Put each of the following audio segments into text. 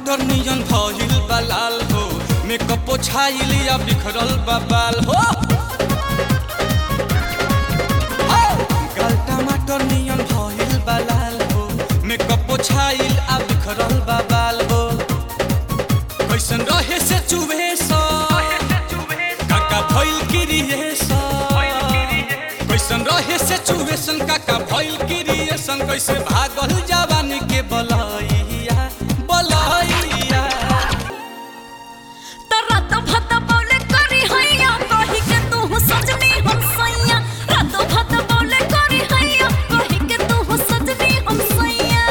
टमाटर नियन भइल बा लाल हो मेकअप पोछाइल या बिखरल बा बाल हो हो, गाल टमाटर नियन भइल बा लाल हो मेकअप पोछाइल आ बिखरल बा बाल हो कैसन रहे से चुभे सा काका भइल क्रिएशन कैसन रहे से चुवेशन काका भइल क्रिएशन कैसे भागल जवानी के बलैया बलैया त रात भत बोले करी हैया कही के तू सजनी हम सैया रात भत बोले करी हैया कही के तू सजनी हम सैया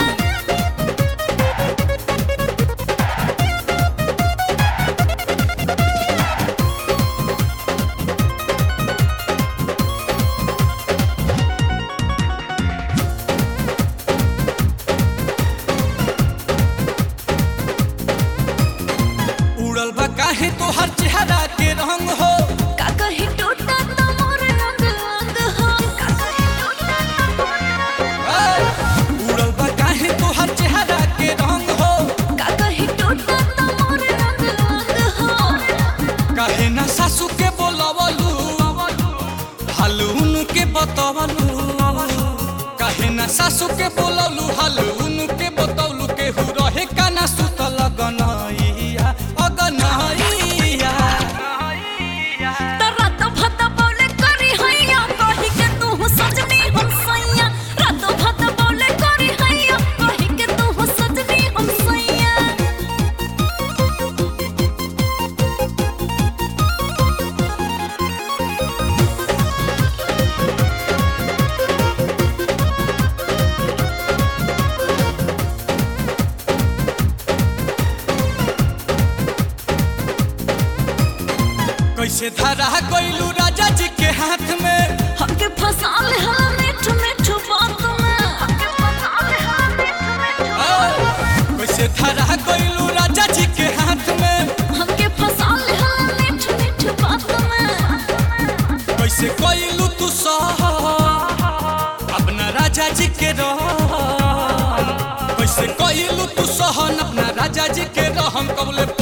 उड़ल बा काहे तोहर चेहरा के रंग हो का कही टूटा त मोर अंग अंग हो का कही टूटा त मोर ए, उड़ल बा काहे तोहर चेहरा के रंग हो का कही टूटा त मोर अंग अंग हो काहे ना सासू के बोलवलू हालून के बतवलू काहे ना सासू के बोलवलू हालून के बतवलू केहू रहे काना सुतल गनैया अगनैया त रात भत बोले करी हैया कही के तू सजनी हम सैया रात भत बोले करी हैया कही के तू सजनी हम सैया कैसे धरा गइलू राजा जी के हाथ में हमके फंसा ले हला मीठ मीठ बात में हमके फंसा ले हला मीठ मीठ ए, कैसे धरा गइलू राजा जी के हाथ में हमके फंसा ले हला मीठ मीठ बात में कैसे गइलू तू सह अपना राजा जी के रह कैसे गइलू तू सहन अपना राजा जी के रहम कबले